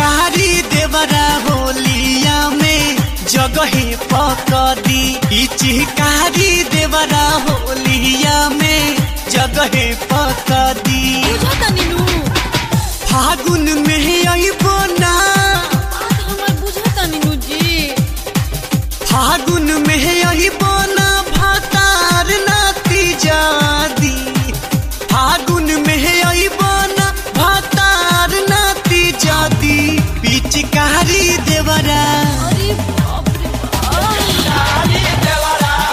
पिचकारी देवरा होलिया में जगहे पकदी पिचकारी देवरा होलिया में जगहे पकदी बुझता नीनू फागुन में अइबो ना बात हमर बुझता नीनू जी फागुन में अइबो ना भातार नाती जादी फागुन में अइबो ना भातार नाती जादी पिचकारी देवरा अरे बाप रे बाप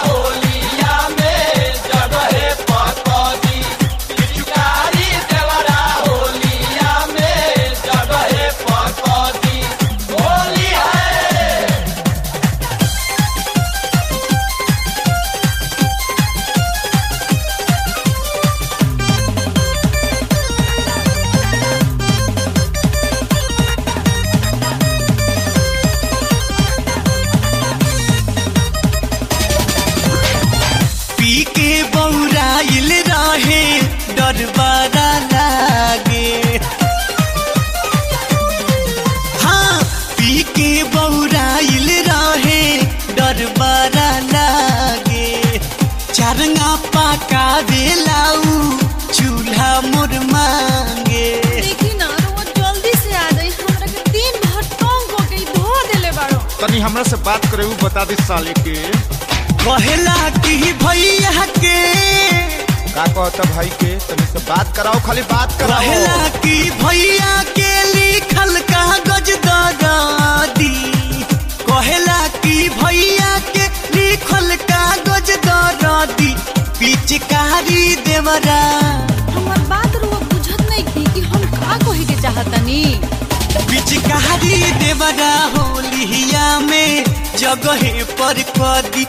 पी के बौराइल रहे डरबारा लागे हाँ पी के बौराइल रहे डरबारा लागे चरंगा पाका बेलाऊ चूल्हा मोर मांगे देखी ना रोज जल्दी से आ जाई हमरा के दिन भर टोंग हो गई धो देले बाड़ो तनी हमरा से बात करे उ बता दे साले के कहला कि भैया के का कहता भाई के तनी से बात कराओ खाली बात कराओ कहला कि भैया के लिखल कागज दरादी कहला कि भैया के लिखल कागज दरादी पिचकारी देवरा हमर बात रो बुझत नहीं की कि हम का कहे के चाहतनी पिचकारी देवरा होलिया में जगहे पर कदी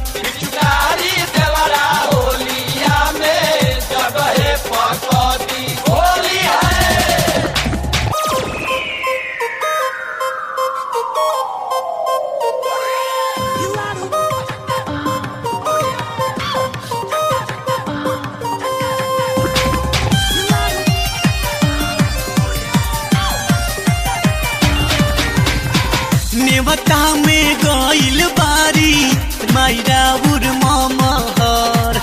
नेवता में गइल बारी मायरा उर महर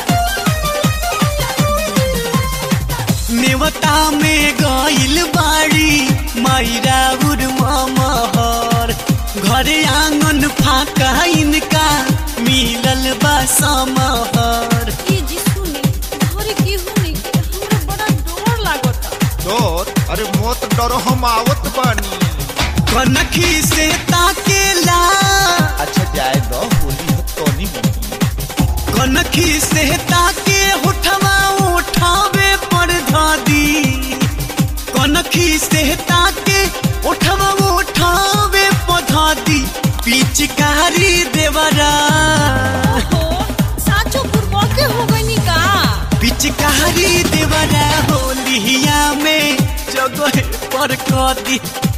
नेवता में गइल बारी मायरा उर महर घरे आंगन फाका इनका मिलल बा समहर ई जी सुनी घरे की हुनी हमरा बड़ा डर लागता डर अरे मत डरो हम आवत बानी कनखी से ताकेला अच्छा जाए दो होली हो तनी बनी कनखी से ताके उठवा उठावे पर धादी कनखी से ताके उठवा उठावे पर धादी पिचकारी देवरा ओहो साचो पूर्व के हो गई का पिचकारी देवरा होलिया में जगह पर कदी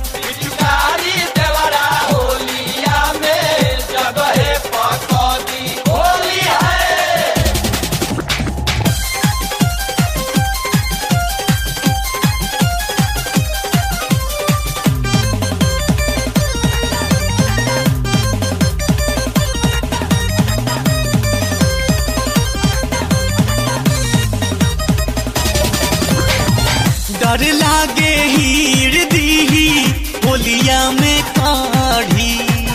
डर लागे हीर दीही होलिया में काढ़ी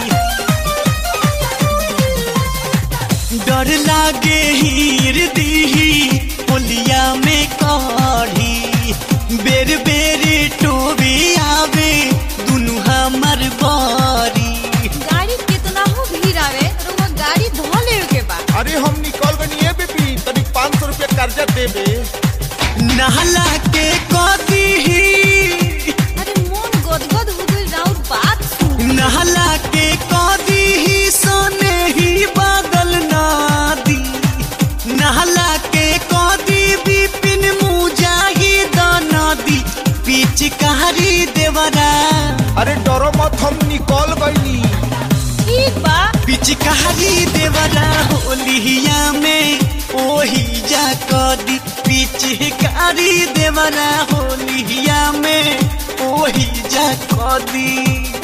डर लागे हीर दीही होलिया में काढ़ी बेर बेर टोबे आवे दुनु हमर बारी गाड़ी कितना हो भीड़ आवे रोवा गाड़ी धो लेवे के बा अरे हम निकल गनी है बेबी तनी पाँच सौ रुपया कर्जा देबे नहला के कदी अरे मन गदगद हो गई राउर बात सुन नहला के कदी सोने ही बादल नादी नहला के कदी बिपिन मुजाहिद नदी पिचकारी देवरा अरे डरो मत हम निकल गईनी ठीक बा पिचकारी देवरा होलिया में ओही जा कदी पिचकारी देवरा होलिया में ओही जा जा कदी